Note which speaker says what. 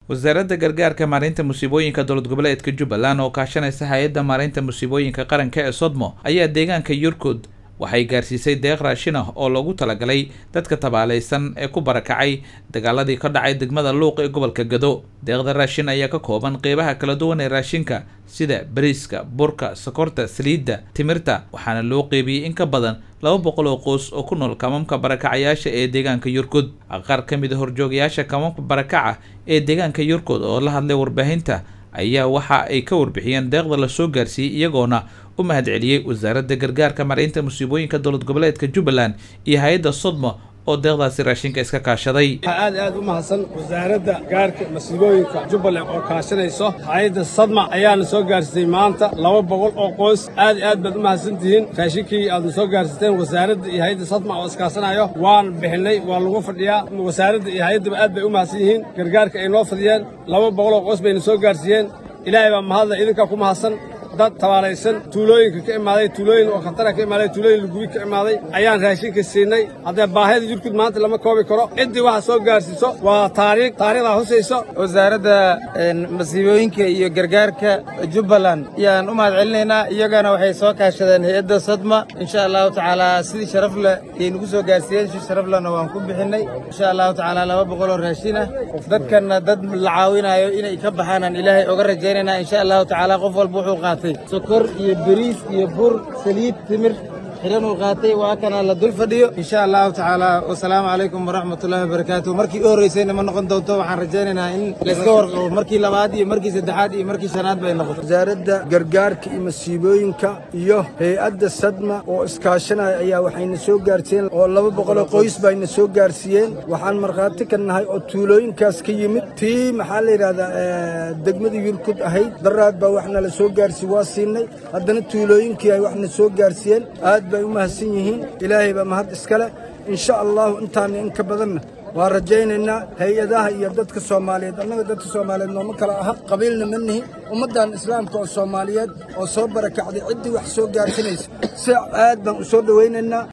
Speaker 1: wasaaradda gargaarka maareynta musiibooyinka dowlad goboleedka jubbaland oo kaashanaysa hay-adda maareynta musiibooyinka qaranka ee sodmo ayaa deegaanka yurkud waxay gaarsiisay deeq raashin ah oo loogu talagalay dadka tabaalaysan ee ku barakacay dagaaladii ka dhacay degmada luuq ee gobolka gado deeqda raashin ayaa ka kooban qeybaha kala duwan ee raashinka sida bariiska burka sokorta saliidda timirta waxaana loo qeybiyey in ka badan laba boqol oo qoys oo ku nool kamamka barakacayaasha ee deegaanka yurkud qaar ka mid a horjoogayaasha kamamka barakaca ee deegaanka yurkud oo la hadlay warbaahinta ayaa waxa ay ka warbixiyeen deeqda lasoo gaarsiiyey iyagoona u mahad celiyey wasaaradda gargaarka mareynta musiibooyinka dowlad goboleedka jubbaland iyo hay-adda sodmo oo deeqdaasi raashinka iska kaashaday
Speaker 2: waxaa aad aad u mahadsan wasaaradda gaarka masiibooyinka jubbaland oo kaashanayso hay-adda sadma ayaana soo gaarsiisay maanta laba boqol oo qoys aad iyo aad baad u mahadsan tihiin raashinkii aadna soo gaarsiisteen wasaaradda iyo hay-adda sadma oo iskaasanayo waan bixinay waa lagu fadhiyaa wasaaradda iyo hay-addaba aad bay u mahadsan yihiin gargaarka ay noo fadhiyeen laba boqol oo qoys bayna soo gaarsiiyeen ilaahay baa mahadla idinkaa ku mahadsan dad tabaalaysan tuulooyinka ka imaaday tuulooyin oo khatara ka imaaday tuulooyin lagubi ka imaaday ayaan raashinka siinay haddee baahida yurkud maanta lama koobi karo ciddii waxa soo gaarsiiso waa taariikh taariikhdaa husayso
Speaker 3: wasaaradda masiibooyinka iyo gargaarka jubbaland ayaan u mahad celinaynaa iyagana waxay soo kaashadeen hay-adda sadma insha allahu tacaala sidii sharaf leh ayay nagu soo gaarsiiyeen si sharaf lehna waan ku bixinnay insha allahu tacaala laba boqol oo raashin ah dadkanna dad la caawinayo inay ka baxaanaan ilaahay oga rajaynaynaa insha allahu tacaala qof walba wuxuu qaatay sokor iyo beriis iyo bur saliid timir xiran uu qaatay waa kana la dul fadhiyo insha allahu tacaala wasalaamu calaykum waraxmatullahi wabarakaatu markii u horreysayna ma noqon doonto waxaan rajaynaynaa in layska warqabo markii labaad iyo markii saddexaad iyo markii shanaad bay noqoto
Speaker 4: wasaaradda gargaarka iyo masiibooyinka iyo hay-adda sadma oo iskaashanaya ayaa waxayna soo gaarsiiyeen oo laba boqoloo qoys bayna soo gaarsiiyeen waxaan markhaati ka nahay oo tuulooyinkaas ka yimid tii maxaa la yidhahdaa degmada yurkud ahayd daraad baa waxna la soo gaarsiiye waa siinay haddana tuulooyinkii ay waxna soo gaarsiiyeen aad bay u mahadsan yihiin ilaahay baa mahad iskale insha allahu intaana in ka badanna waa rajaynaynaa hay-adaha iyo dadka soomaaliyeed annaga dadka soomaaliyeed nooma kala aha qabiilna ma nihin ummaddan islaamka oo soomaaliyeed oo soo barakacday ciddii wax soo gaarsinaysa si aad baan u soo dhowaynaynaa